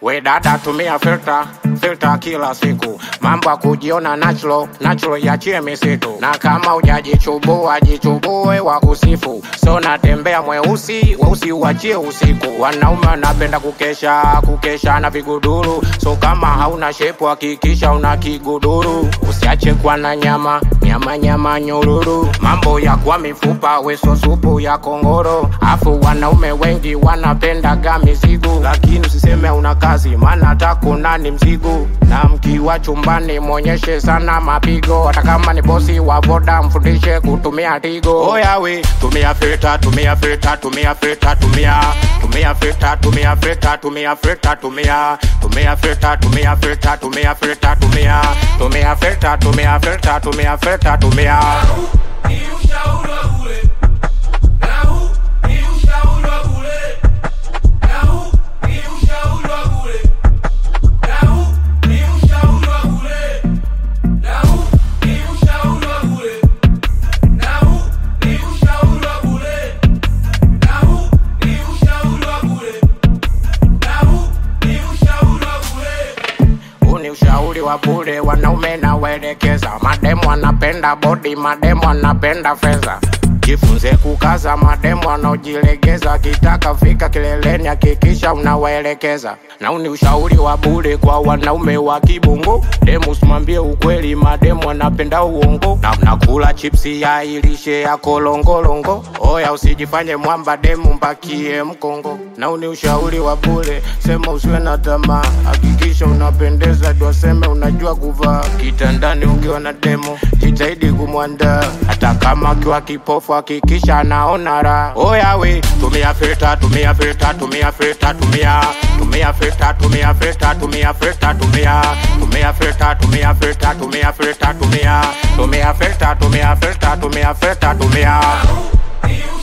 We dada, tumia filter filter kila siku, mambo ya kujiona natural natural, yachie misitu, na kama ujajichubua jichubue wa kusifu. So natembea mweusi weusi, uachie usiku. Wanaume wanapenda kukesha kukesha na viguduru, so kama hauna shepu hakikisha una kiguduru, usiache kuwa na nyama nyama nyama nyururu, mambo ya kuwa mifupa weso supu ya kongoro. Afu wanaume wengi wanapendaga mizigo, lakini usiseme una kazi, maana hata kuna ni mzigo. Na mkiwa chumbani mwonyeshe sana mapigo, hata kama ni bosi wa boda mfundishe kutumia tigo. Oyawe, tumia filter, tumia filter, tumia filter, tumia tumia filter, tumia filter, tumia filter, tumia tumia filter, tumia filter, tumia filter, tumia tumia filter, tumia filter, tumia filter, tumia Ni ushauri wa bure. Na huu ni ushauri wa bure. Na huu ni ushauri wa bure. Na huu ni ushauri wa bure. Na huu ni ushauri wa bure. Na huu ni ushauri wa bure. Na huu ni ushauri wa bure. Na huu ni ushauri wa bure. Huu ni ushauri wa bure, wanaume na waelekeza. Mademu wanapenda bodi, mademu wanapenda fedha. Jifunze kukaza, mademu wanaojilegeza. Akitaka fika kileleni, hakikisha unawaelekeza. Na huu ni ushauri wa bure kwa wanaume wa kibongo. Demu usimwambie ukweli, mademu wanapenda uongo. Na mnakula chipsi ya ilishe ya kolongolongo. Oya, usijifanye mwamba, demu mbakie mkongo. Na huu ni ushauri wa bure, sema usiwe na tamaa, hakikisha unapendeza, ndio seme unajua kuvaa. Kitandani ukiwa na demo, jitahidi kumwandaa, hata kama akiwa kipofu, hakikisha anaona raha. Oya we, tumia filter, tumia filter, tumia filter, tumia tumia filter, tumia filter, tumia filter, tumia tumia filter, tumia filter, tumia filter, tumia tumia filter, tumia filter, tumia filter, tumia Ni